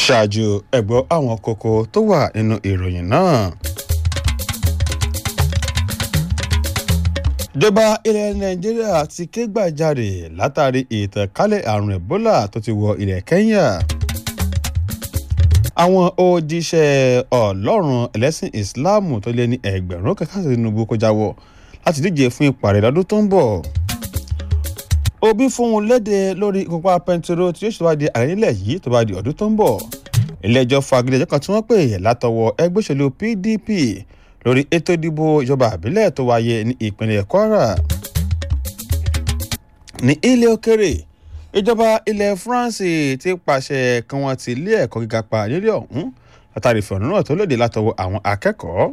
ṣáájú ẹ̀gbọ́ àwọn kókó tó wà nínú ìròyìn náà. ìjọba ilẹ̀ nàìjíríà ti ké gbàjarè látàrí ìtànkálẹ̀ àrùn ebola tó ti wọ ilẹ̀ kenya. àwọn òjíṣẹ́ ọlọ́run ẹlẹ́sìn islam tó lé ní ẹgbẹ̀rún kẹkẹ́ tinubu kó jáwọ́ láti díje fún ìpàdé lọ́dún tó ń bọ̀. òbí fún un léde lórí ìkópa pẹntiró tí yóò ṣèwádìí ààrẹ nílẹ̀ yìí tó bá di ọdún tó ń bọ̀. ilé-ẹjọ́ fagilé ẹjọ́ kan tí wọ́n pè látọwọ́ ẹgbẹ́ òṣèlú pdp lórí ètò ìdìbò ìjọba àbílẹ̀ tó wáyé ní ìpínlẹ̀ kwara. ní ilé òkèrè ìjọba ilẹ̀ france ti pàṣẹ kí wọ́n ti ilé ẹ̀kọ́ gíga pa nílé ọ̀hún látàrí ìfẹ̀hónúhàn tó lòdì látọwọ́ àwọn akẹ́kọ̀ọ́.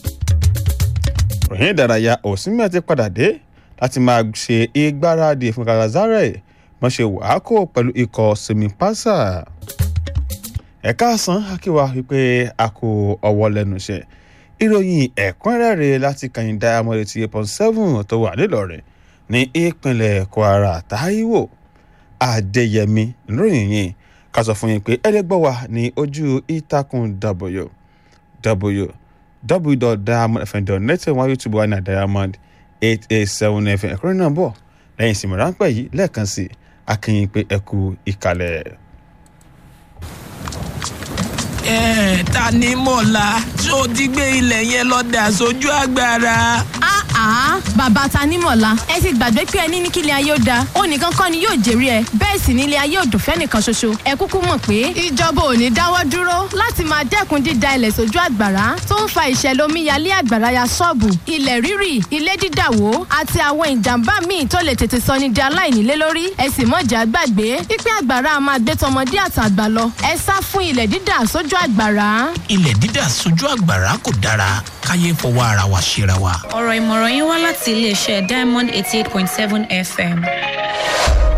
ròyìn ìdárayá òsínmẹ́ ti padà dé láti máa ṣe ìgbáradì fún galazare wọ́n ṣe wàákò pẹ̀lú ikọ̀ semipasa. ẹ̀ka àsán akíwa wípé a kò ọwọ́ lẹ́nu iṣẹ́ ìròyìn ẹ̀kúnrẹ́rẹ́ láti kàyìn diamond eighty eight point seven tó wà nílọrin ní ìpínlẹ̀ kwara taiwo adéyẹmí lóyìn yìí ká sọ fún yín pé ẹlẹgbọ́ wa ní ojú ìtàkùn w www.diamondfm.net wọn youtube wa ní diamond eight eight seven fm ẹ̀kúnrẹ́ náà bọ̀ lẹ́yìn ìsinmi ráńpẹ́ yìí lẹ́ẹ̀kan sí akínyìn pé ẹ kú ìkàlẹ̀ ẹ ta ni mọ̀lá tó ti gbé ilẹ̀ yẹn lọ dà sójú agbára. àá bàbá tanímọ̀lá ẹ ti gbàgbé pé ẹni ní kílẹ̀ ayé ó da ó nìkan kọ́ ni yóò jèrè ẹ bẹ́ẹ̀ sì nílé ayé ò dùn fẹ́nìkan ṣoṣo ẹ kúkú mọ̀ pé ìjọba ò ní dáwọ́ dúró láti máa dẹ́kun dída ilẹ̀ sójú àgbàrá tó ń fa ìṣẹ̀lẹ̀ omíyalé àgbàrá ya ṣọ́ọ̀bù ilẹ̀ rírì ilé dídàwó àti àwọn ìjàmbá míì tó lè tètè sọ ní di aláìnílé lórí ẹ sì mọ̀jà gbàgbé pípẹ́ àgbàrá máa gbé tọmọdé àtàgbà lọ ẹ sá fún ilẹ̀ dídà sójú àgbàrá. ilẹ̀ dídà sójú àgbàrá kò dára káyé fọwọ́ ara wa ṣera wa. ọ̀rọ̀ ìmọ̀ràn yín wá láti iléeṣẹ́ diamond eighty eight point seven fm.